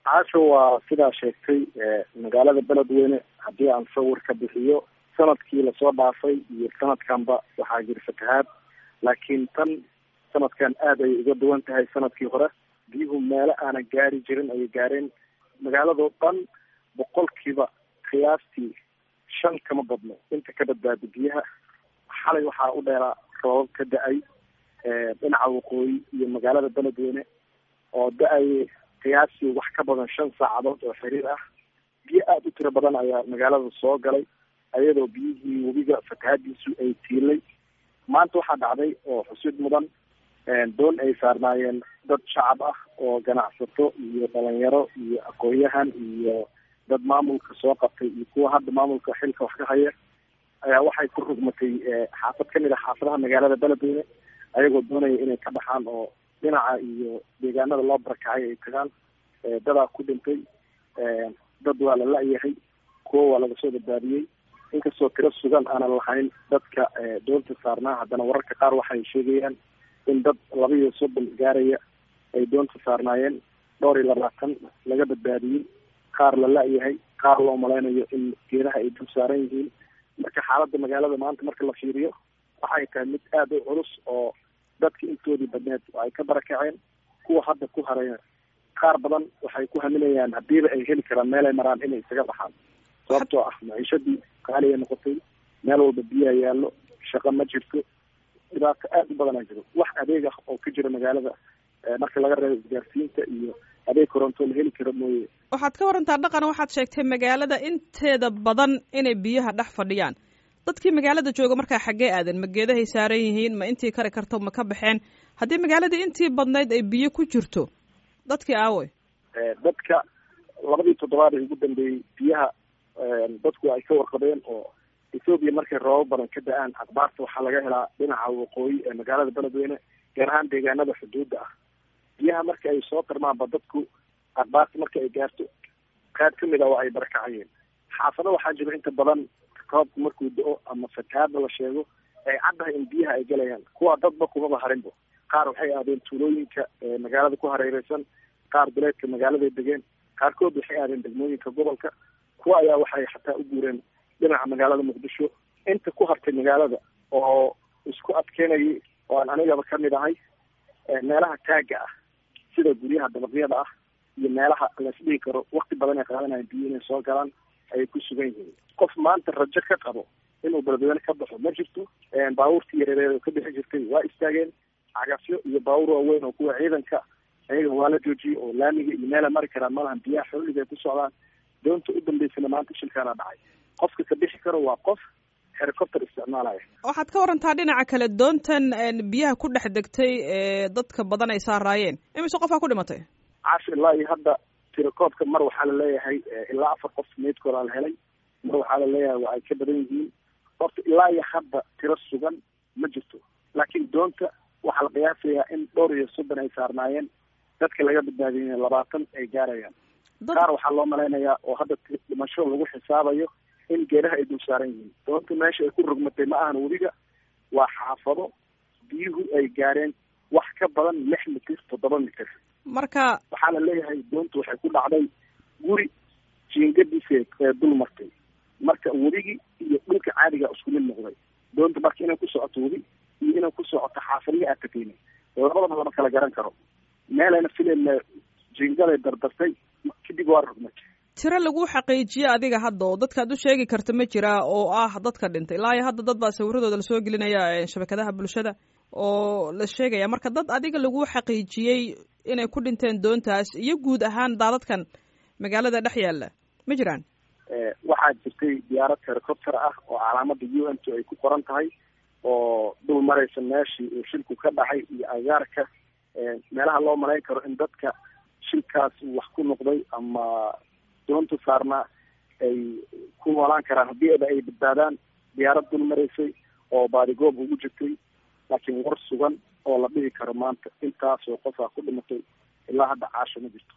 caasho waa sidaa sheegtay magaalada beledweyne haddii aan sawir ka bixiyo sanadkii lasoo dhaafay iyo sanadkanba waxaa jira fatahaad laakiin tan sanadkan aada ay uga duwan tahay sanadkii hore biyuhu meelo aanan gaari jirin ayay gaareen magaaladoo dhan boqolkiiba qiyaastii shan kama badno inta ka badbaada biyaha xalay waxaa u dheeraa roobab ka da-ay dhinaca waqooyi iyo magaalada beledweyne oo da-ay qiyaastii wax ka badan shan saacadood oo xiriir ah biyo aada u tiro badan ayaa magaalada soo galay ayadoo biyihii webiga fatahaadiisu ay tiilay maanta waxaa dhacday oo xusid mudan doon ay saarnaayeen dad shacab ah oo ganacsato iyo dhalinyaro iyo aqoon-yahan iyo dad maamulka soo qabtay iyo kuwa hadda maamulka xilka wax ka haya ayaa waxay ku rugmatay xaafad kamid a xaafadaha magaalada beledweyne ayagoo doonaya inay ka baxaan oo dhinaca iyo deegaanada loo barakacay ay tagaan dadaa ku dhintay dad waa la la-yahay kuwa waa laga soo badbaadiyey inkastoo tiro sugan aanan lahayn dadka doonta saarnaa haddana wararka qaar waxay sheegayaan in dad laba iyo soddon gaaraya ay doonta saarnaayeen dhowr iyo labaatan laga badbaadiyey qaar la la-yahay qaar loo malaynayo in geedaha ay dul saaran yihiin marka xaaladda magaalada maanta marka la fiiriyo waxay tahay mid aada u culus oo dadka intoodii badneed ay ka barakaceen kuwa hadda ku haraya qaar badan waxay ku haminayaan hadiiba ay heli karaan meel ay maraan inay isaga baxaan sababtoo ah maciishadii qaaliya noqotay meel walba biyaha yaallo shaqo ma jirto dhibaato aada u badanaa jiro wax adeeg ah oo ka jira magaalada marka laga reebo isgaarsiinta iyo adeeg koronto la heli karo mooye waxaad ka warantaa dhaqan waxaad sheegtay magaalada inteeda badan inay biyaha dhex fadhiyaan dadkii magaalada jooga markaa xaggee aadan ma geedahay saaran yihiin ma intii kari karto ma ka baxeen haddii magaaladii intii badnayd ay biyo ku jirto dadkii aawey dadka labadii toddobaad ee ugu dambeeyey biyaha dadku ay ka warqabeen oo ethoobiya markay roobab badan ka da-aan akbaarta waxaa laga helaa dhinaca waqooyi ee magaalada beledweyne gaar ahaan deegaanada xuduudda ah biyaha marka ay soo tarmaanba dadku akbaarta marka ay gaarto qaad kamid a oo ay barakacayeen xaafado waxaa jira inta badan roobku markuu da-o ama fatahaadda la sheego ay caddahay in biyaha ay galayaan kuwa dadba kumaba harinbo qaar waxay aadeen tuulooyinka magaalada ku hareereysan qaar duleedka magaaladay degeen qaarkood waxay aadeen degmooyinka gobolka kuwa ayaa waxay xataa u guureen dhinaca magaalada muqdisho inta ku hartay magaalada oo isku adkeynayay oo aan anigaba kamid ahay meelaha taaga ah sida guryaha dabaqyada ah iyo meelaha laisdhihi karo wakti badan ay qaadanayan biyo inay soo galaan ayay ku sugan yihiin qof maanta rajo ka qabo inuu beledweyne ka baxo ma jirto baabuurtii yareereed oo ka bixi jirtay waa istaageen cagafyo iyo baabuur waaweyn oo kuwa ciidanka ayaga waa la joojiyey oo laamiga iyo meela mari karaan malahan biyaha xolliga ay ku socdaan doonta u dambeysana maanta shilkaana dhacay qofka ka bixi karo waa qof helicopter isticmaalaya waxaad ka warantaa dhinaca kale doontan biyaha ku dhex degtay ee dadka badan ay saaraayeen imise qofaa ku dhimatay cash ilaa iyo hadda tirakoobka mar waxaa laleeyahay ilaa afar qof meydkooda la helay mar waxaa laleeyahay waa ay ka badan yihiin horta ilaa iyo hadda tiro sugan ma jirto laakiin doonta waxaa la qiyaasayaa in dhowr iyo soddon ay saarnaayeen dadka laga badbaadiyay labaatan ay gaarayaan qaar waxaa loo malaynayaa oo hadda dhimasho lagu xisaabayo in geedaha ay dul saaran yihiin doonta meesha ay ku rogmatay ma ahan webiga waa xaafado biyuhu ay gaareen wax ka badan lix mitir toddoba mitir marka waxaa la leeyahay doontu waxay ku dhacday guri jiingadiisa ee dul martay marka webigii iyo dhulka caadiga isku mid noqday doonta marka inay ku socoto webi iyo inay ku socoto xaafadihi aad tageynay labadaba lama kala garan karo meelayna filayna jiingaday dardartay kadib waa rogmatay tiro lagu xaqiijiye adiga hadda oo dadkaad u sheegi karta ma jiraa oo ah dadka dhintay ilaa iyo hadda dad baa sawiradooda lasoo gelinaya shabakadaha bulshada oo la sheegaya marka dad adiga lagu xaqiijiyey inay ku dhinteen doontaas iyo guud ahaan daadadkan magaalada dhex yaalla ma jiraan waxaa jirtay diyaarad helicopter ah oo calaamada u n t ay ku qoran tahay oo dul maraysa meeshii uu shilku ka dhacay iyo agaarka meelaha loo malayn karo in dadka shilkaas wax ku noqday ama doonta saarnaa ay ku noolaan karaan haddii aba ay badbaadaan diyaarad dul maraysay oo baadigoob ugu jirtay laakiin war sugan oo la dhihi karo maanta intaasoo qofaa ku dhimatay ilaa hadda caasho ma jirto